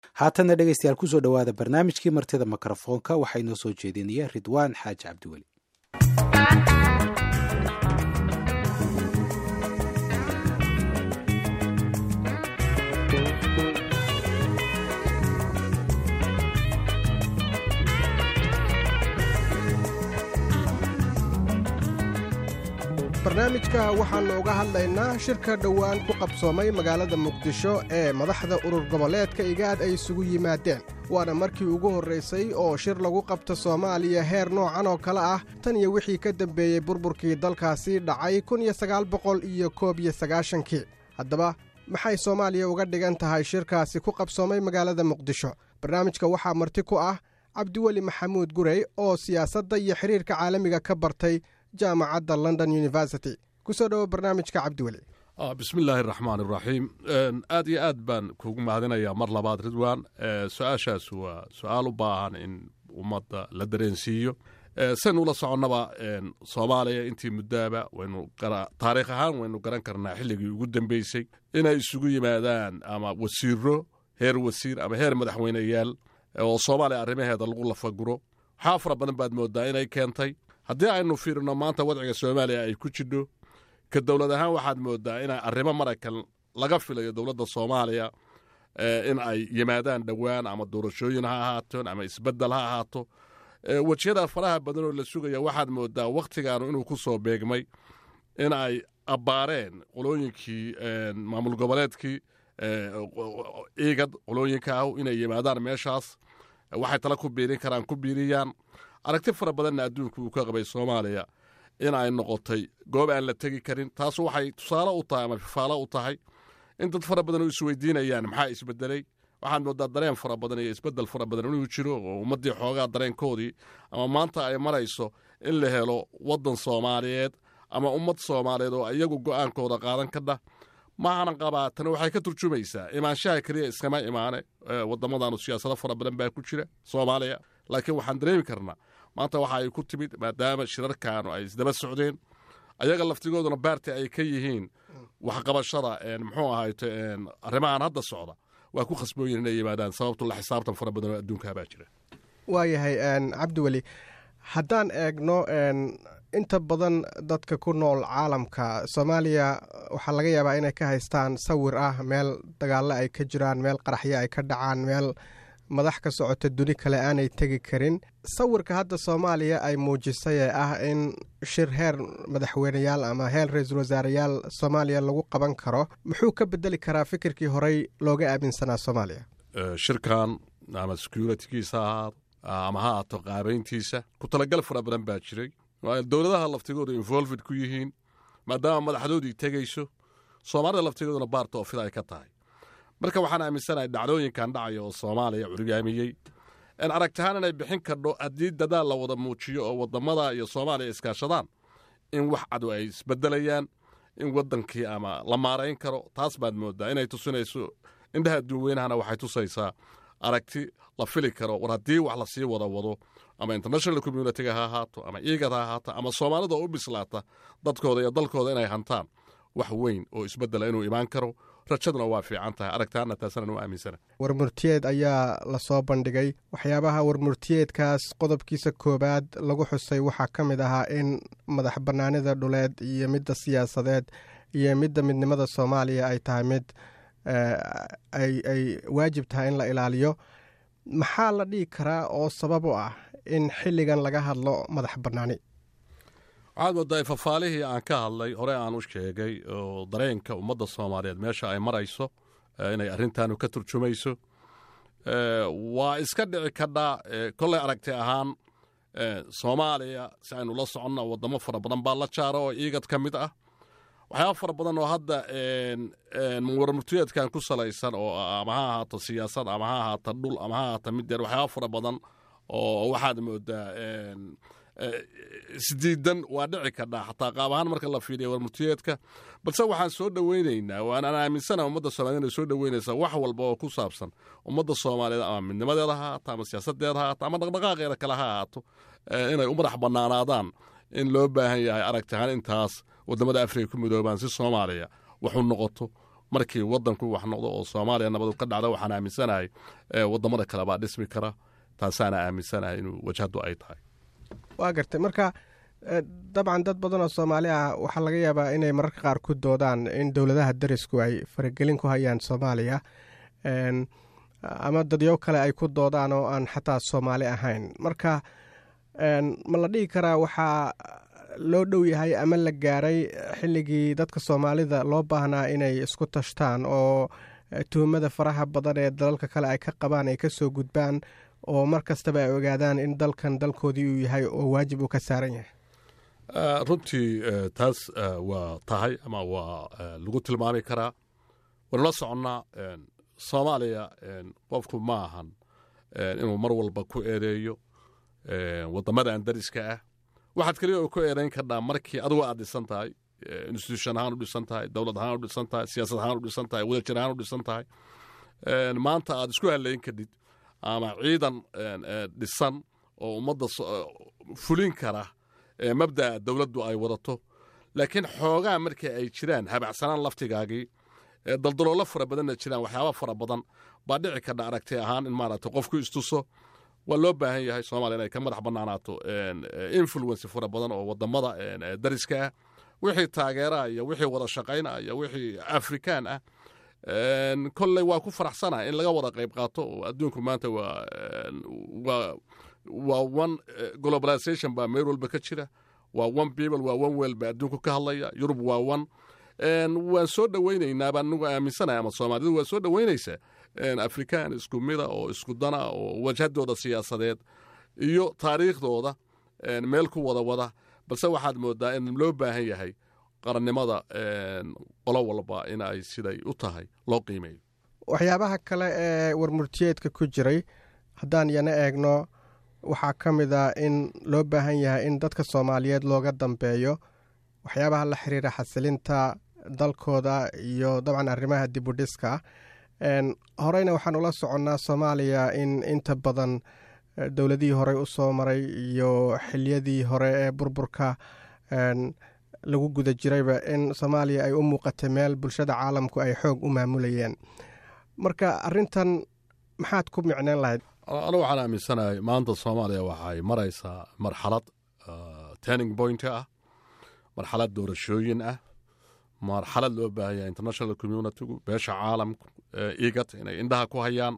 haatanna dhegaystayaal kusoo dhowaada barnaamijkii martida mikrofoonka waxaa inoo soo jeedinaya ridwaan xaaji cabdiweli barnaamijka waxaannu uga hadlaynaa shirka dhowaan ku qabsoomay magaalada muqdisho ee madaxda urur goboleedka igaad ay isugu yimaadeen waana markii ugu horraysay oo shir lagu qabto soomaaliya heer noocan oo kale ah tan iyo wixii ka dambeeyey burburkii dalkaasi dhacay kun iyo sagaal boqol iyo koob iyo sagaashankii haddaba maxay soomaaliya uga dhigan tahay shirkaasi ku qabsoomay magaalada muqdisho barnaamijka waxaa marti ku ah cabdiweli maxamuud gurey oo siyaasadda iyo xiriirka caalamiga ka bartay jaamacadda london university kusoo dhowo barnaamijka cabdiweli bismi illaahi araxmaan iraxiim aad iyo aad baan kuugu mahadinayaa mar labaad ridwan su-aashaas waa su-aal u baahan in ummadda la dareensiiyo saynu ula soconnaba soomaaliya intii muddaaba waynu taariikh ahaan waynu garan karnaa xilligii ugu dambeysay inay isugu yimaadaan ama wasiiro heer wasiir ama heer madaxweyneyaal oo soomaaliya arrimaheeda lagu lafaguro waxaa fara badan baad moodaa inay keentay haddii aynu fiirino maanta wadciga soomaaliya ay ku jidho ka dowlad ahaan waxaad moodaa ina arrimo maraykan laga filayo dowladda soomaaliya in ay yimaadaan dhowaan ama doorashooyin ha ahaateen ama isbeddel ha ahaato wejiyada faraha badan oo la sugaya waxaad moodaa wakhtigaanu inuu ku soo beegmay in ay abbaareen qolooyinkii maamul goboleedkii iigad qolooyinka ah inay yimaadaan meeshaas waxay tala ku biirin karaan ku biiriyaan aragti fara badanna adduunku uu ka qabay soomaaliya in ay noqotay goob aan la tegi karin taas waxay tusaale u tahay ama fifaalo u tahay in dad fara badan oo isweydiinayaan maxaa isbedelay waxaad moodaa dareen fara badan iyo isbedel fara badan inuu jiro oo ummaddii xoogaa dareenkoodii ama maanta ay marayso in la helo waddan soomaaliyeed ama ummad soomaaliyeed oo iyagu go'aankooda qaadan kadhah maahanan qabaa tani waxay ka turjumaysaa imaanshaha keliya iskama imaane waddamadanu siyaasado fara badan baa ku jira soomaaliya laakiin waxaan dareemi karnaa maanta waxa ay ku timid maadaama shirarkaanu ay isdaba socdeen ayaga laftigooduna baarti ay ka yihiin waxqabashada muxuu ahayto arrimahan hadda socda waa ku khasbooyin inay yimaadaan sababtu la xisaabtan fara badan oo adduunkaabaa jira waayahay cabdiweli haddaan eegno inta badan dadka ku nool caalamka soomaaliya waxaa laga yaabaa inay ka haystaan sawir ah meel dagaallo ay ka jiraan meel qaraxyo ay ka dhacaan meel madax ka socota duni kale aanay tegi karin sawirka hadda soomaaliya ay muujisay ee ah in shir heer madaxweyneyaal ama heer ra-iisul wasaareyaal soomaaliya lagu qaban karo muxuu ka bedeli karaa fikirkii horey looga aaminsanaa soomaaliya shirkan ama securitigiisa ha ahaado ama ha ahaato qaabayntiisa ku talagal fara badan baa jiray dowladaha laftigooda involved ku yihiin maadaama madaxdoodii tegayso soomaalida laftigooduna baarta oo fida ay ka tahay marka waxaan aaminsanahay dhacdooyinkan dhacaya oo soomaaliya curigaamiyey in aragtahaan inay bixin kardho haddii dadaal la wada muujiyo oo wadamada iyo soomaaliya iskaashadaan in wax cadu ay isbedelayaan in wadankii ama la maarayn karo taas baad moodaa inay tusinayso indhaha adduunweynahana waxay tusaysaa aragti la fili karo war haddii wax lasii wada wado ama international communitiga ha ahaato ama iigad ha ahaato ama soomaalida oo u bislaata dadkooda iyo dalkooda inay hantaan wax weyn oo isbedela inuu imaan karo rajaduna waa fiican tahay aragtaana taasana u aaminsana warmurtiyeed ayaa lasoo bandhigay waxyaabaha warmurtiyeedkaas qodobkiisa koowaad lagu xusay waxaa ka mid ahaa in madax bannaanida dhuleed iyo midda siyaasadeed iyo midda midnimada soomaaliya ay tahay mid ay waajib tahay in la ilaaliyo maxaa la dhigi karaa oo sabab u ah in xilligan laga hadlo madax bannaani waxaad moodaa fafaalihii aan ka hadlay hore aan u sheegay oo dareenka ummadda soomaaliyeed meesha ay marayso inay arrintaanu ka turjumayso waa iska dhici kadhaa kolley aragti ahaan soomaaliya si aynu la soconna waddamo fara badan baa la jaara oo iigad ka mid ah waxyaaba fara badan oo hadda warmurtiyeedkan ku salaysan oo ama ha ahaato siyaasad ama ha ahaata dhul ama ha ahaata middeer waxyaaba fara badan oo waxaad moodaa isdiidan waa dhici kadhaa xataa qaab ahaan marka la fiiriya warmurtiyeedka balse waxaan soo dhoweynaynaa waanaan aaminsana ummadda soomaaliyed inay soo dhoweynaysaa wax walba oo ku saabsan ummadda soomaaliyeed ama midnimadeeda ha ahaato ama siyaasadeeda ha ahaato ama dhaqdhaqaaqeeda kale ha ahaato inay u madax bannaanaadaan in loo baahan yahay aragti ahaan intaas waddamada afrika ku midoobaan si soomaaliya waxu noqoto markii wadanku wax noqdo oo soomaaliya nabadu ka dhacda waxaan aaminsanahay wadamada kale baa dhismi kara taasaana aaminsanahay inuu wajhadu ay tahay waa gartay marka dabcan dad badan oo soomaali ah waxaa laga yaabaa inay mararka qaar ku doodaan in dowladaha darisku ay faragelin ku hayaan soomaaliya ama dadyo kale ay ku doodaan oo aan xataa soomaali ahayn marka ma la dhihi karaa waxaa loo dhow yahay ama la gaaray xilligii dadka soomaalida loo baahnaa inay isku tashtaan oo tuhumada faraha badan ee dalalka kale ay ka qabaan ay kasoo gudbaan oo mar kastaba ay ogaadaan in dalkan dalkoodii uu yahay oo waajib uu ka saaran yahay runtii taas waa tahay ama waa lagu tilmaami karaa waynu la soconnaa soomaaliya qofku ma ahan inuu mar walba ku eedeeyo wadamadan dariska ah waxaad keliya oo ku eedayn kardhaa markii adugu aad dhisan tahay institution ahaan u dhisan tahay dowlad ahaan u dhisan tahay siyaasad ahaan u dhisan tahay wadajir ahaan u dhisan tahay maanta aad isku halayn kadhid ama ciidan dhisan oo ummadda fulin kara mabda'a dowladdu ay wadato laakiin xoogaa markii ay jiraan habacsanaan laftigaagii daldaloolo fara badanna jiraan waxyaaba fara badan baa dhici kardha aragti ahaan in maaragtay qofku istuso waa loo baahan yahay soomaaliya inay ka madax bannaanaato influence fara badan oo wadamada dariska ah wixii taageeraa iyo wixii wada shaqayna iyo wixii afrikaan ah kolley waa ku faraxsanaha in laga wada qayb qaato oo adduunku maanta waa waa one globalization baa meel walba ka jira waa one people waa one wel baa adduunku ka hadlaya yurub waa one waan soo dhowaynaynaa baan anigu aaminsanahay ama soomaalidu waa soo dhowaynaysaa afrikaan isku mida oo isku dana oo wajhadooda siyaasadeed iyo taariikhdooda meel ku wada wada balse waxaad moodaa in loo baahan yahay qarannimada qolo walba in ay siday u tahay loo qiimeeyo waxyaabaha kale ee warmurtiyeedka ku jiray haddaan yana eegno waxaa ka mid a in loo baahan yahay in dadka soomaaliyeed looga dambeeyo waxyaabaha la xiriira xasilinta dalkooda iyo dabcan arrimaha dibudhiska horeyna waxaan ula soconnaa soomaaliya in inta badan dowladihii horey u soo maray iyo xiliyadii hore ee burburka lagu guda jirayba in soomaaliya ay u muuqatay meel bulshada caalamku ay xoog u maamulayeen marka arintan maxaad ku micneen lahayd anu waxaan aaminsanahay maanta soomaaliya waxay maraysaa marxalad turning point ah marxalad doorashooyin ah marxalad loo baahan yahay international communitygu beesha caalamku igat inay indhaha ku hayaan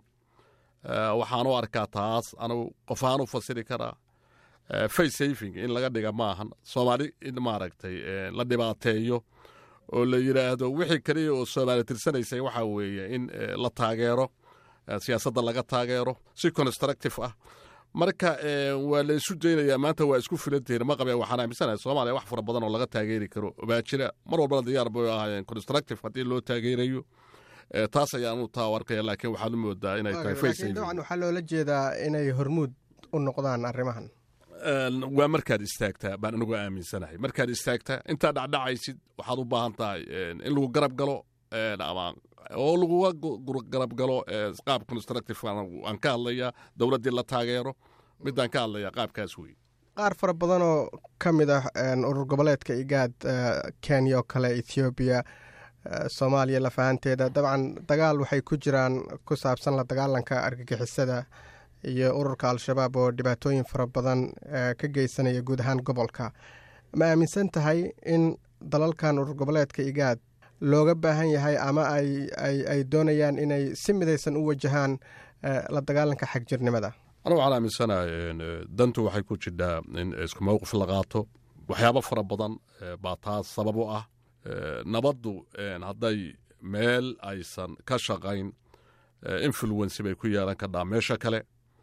waxaan u arkaa taas anugu qofaan u fasiri karaa face saving in laga dhiga maahan soomaali in maaragtay la dhibaateeyo oo la yidhaahdo wixii keliya oo soomaali tirsanaysay waxaa weeye in la taageero siyaasadda laga taageero si constructive ah marka waa la isu daynayaa maanta waa isku filantihiin ma qabeen waxaan aaminsanahay soomaaliya wax fara badan oo laga taageeri karo baa jira mar walbana diyaar bay ahaayeen constructive haddii loo taageerayo taas ayaanu taa arkaya laakiin waxaad u moodaa inay tahay dabcan waxaa loola jeedaa inay hormuud u noqdaan arrimahan waa markaad istaagtaa baan anigu aaminsanahay markaad istaagtaa intaad dhacdhacaysid waxaad u baahan tahay in lagu garab galo ama oo laguga garab galo qaab constructive aan ka hadlaya dowladdii la taageero midaan ka hadlaya qaabkaas wey qaar fara badanoo ka mid ah urur goboleedka igaad kenya oo kale ethoobiya soomaaliya lafahanteeda dabcan dagaal waxay ku jiraan ku saabsan la dagaalanka argagixisada iyo ururka al-shabaab oo dhibaatooyin fara badan ka geysanaya guud ahaan gobolka ma aaminsan tahay in dalalkan urur goboleedka igaad looga baahan yahay ama ay doonayaan inay si midaysan u wajahaan la dagaalanka xagjirnimada anu waxaan aaminsanahay dantu waxay ku jidhaa in isku mowqif la qaato waxyaabo fara badan baa taas sabab u ah nabaddu hadday meel aysan ka shaqayn influency bay ku yeelan kardhaa meesha kale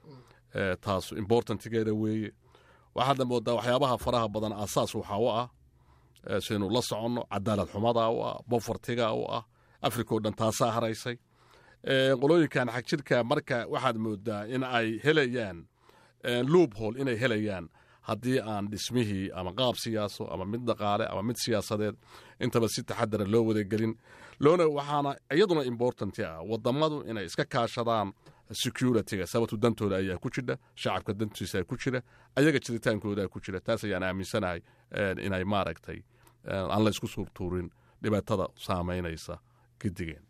taas importantigeeda weeye waxaadna moodaa waxyaabaha faraha badan asaas waxaa u ah sidaynu la soconno cadaalad xumada u ah bofartiga u ah africa oo dhan taasaa haraysay qolooyinkan xagjirka marka waxaad moodaa in ay helayaan luuphol inay helayaan haddii aan dhismihii ama qaab siyaaso ama mid dhaqaale ama mid siyaasadeed intaba si taxadara loo wadagelin loona waxaana iyaduna important ah wadamadu inay iska kaashadaan securityga sababtu dantooda ayaa ku jidha shacabka dantiisa ku jira ayaga jiritaankooda ku jira taas ayaan aaminsanahay inay maaragtay aan la isku suurtuurin dhibaatada saamaynaysa gidigeen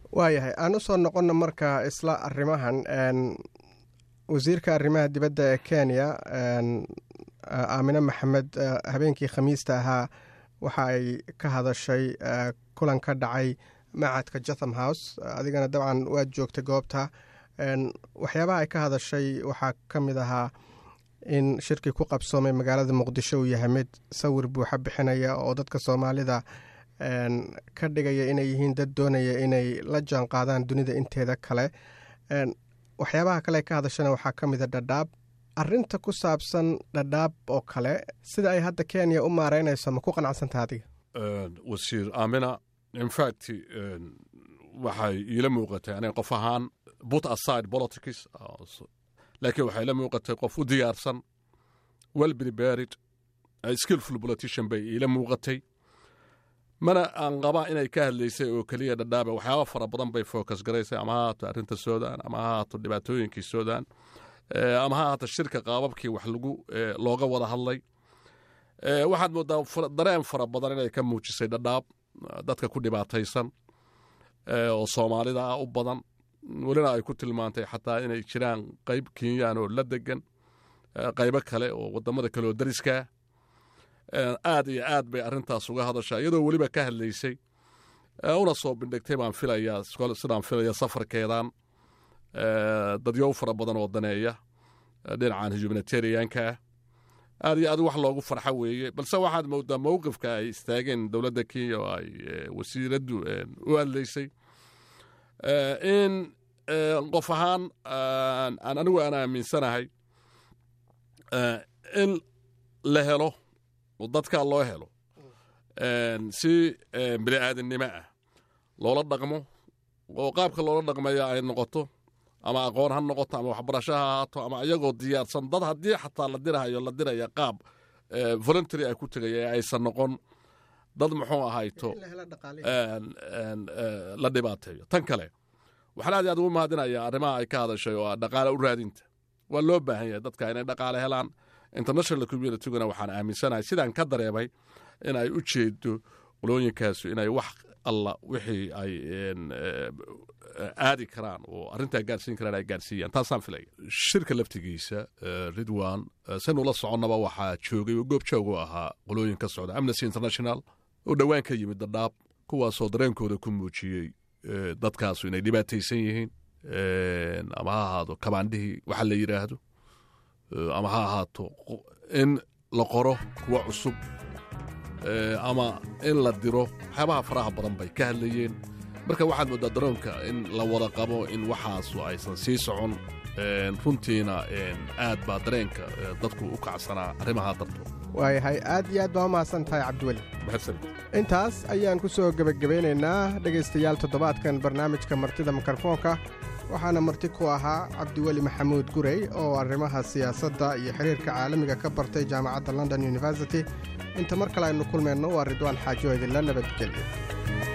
waayahay aan u soo noqonna marka isla arrimahan wasiirka arrimaha dibadda ee kenya aamine maxamed habeenkii khamiista ahaa waxa ay ka hadashay kulan ka dhacay macadka jatham house adigana dabcan waad joogtay goobta waxyaabaha ay ka hadashay waxaa ka mid ahaa in shirkii ku qabsoomay magaalada muqdisho uu yahay mid sawir buuxa bixinaya oo dadka soomaalida ka dhigaya inay yihiin dad doonaya inay la jaan qaadaan dunida inteeda kale waxyaabaha kale ka hadashana waxaa ka mida dhadhaab arinta ku saabsan dhadhaab oo kale sida ay hadda kenya u maareynayso ma ku qanacsantaha adiga wasiir aamina infact waxay iila muuqatay aniga qof ahaan but aside politics laakiin waxay ila muuqatay qof u diyaarsan well prepared skillful politician bay iila muuqatay mana aan qabaa inay ka hadlaysay oo keliya dhadhaaba waxyaaba fara badan bay focus garaysay ama ha haato arrinta sudan ama ha haato dhibaatooyinkii sudan ama ha haato shirka qaababkii wax lagu looga wada hadlay waxaad moodaa dareen fara badan inay ka muujisay dhadhaab dadka ku dhibaataysan oo soomaalida ah u badan welina ay ku tilmaantay xataa inay jiraan qayb kenyaan oo la degan qaybo kale oo wadamada kale oo dariskaa aad iyo aad bay arrintaas uga hadashaa iyadoo weliba ka hadlaysay una soo bindhigtay baan filayaa sidaan filaya safarkeedan dadyow fara badan oo daneeya dhinacan humanitarianka ah aad iyo aad wax loogu farxo weeye balse waxaad moodaa mowqifka ay istaageen dowladda kenya oo ay wasiiraddu u hadlaysay in qof ahaan aan anigu aan aaminsanahay in la helo oo dadkaa loo helo si bini aadannimo ah loola dhaqmo oo qaabka loola dhaqmaya ay noqoto ama aqoon ha noqoto ama waxbarasho ha ahaato ama iyagoo diyaarsan dad haddii xataa la dirahayo la diraya qaab voluntary ay ku tegaya ee aysan noqon dad muxuu ahayto la dhibaateeyo tan kale waxaan aad aad ugu mahadinayaa arrimaha ay ka hadashay oo ah dhaqaale u raadinta waa loo baahan yahay dadka inay dhaqaale helaan international communityguna waxaan aaminsanahay sidaan ka dareemay in ay u jeedo qolooyinkaasu inay wax alla wixii ay aadi karaan oo arrintaa gaarsiin karaan ay gaarsiiyaan taasaan filaya shirka laftigiisa ridwan sanula soconnaba waxaa joogay oo goob joog u ahaa qolooyin ka socda amnesty international oo dhowaan ka yimid dadhaab kuwaasoo dareenkooda ku muujiyey dadkaasu inay dhibaataysan yihiin ama ha ahaado kabaandhihii waxa la yidhaahdo ama ha ahaato in la qoro kuwa cusub ama in la diro waxyaabaha faraha badan bay ka hadlayeen marka waxaad moodaa daroonka in la wada qabo in waxaasu aysan sii socon runtiina aad baa dareenka dadku u kacsanaa arrimaha darto waayahay aad iyo aad baa u mahadsan tahay cabdiweli intaas ayaan ku soo gebagabeynaynaa dhegaystayaal toddobaadkan barnaamijka martida mikrofoonka waxaana marti ku ahaa cabdiweli maxamuud gurey oo arrimaha siyaasadda iyo xiriirka caalamiga ka bartay jaamacadda london university inta mar kale aynu kulmayno waa ridwaan xaajo idinla nabadgelyo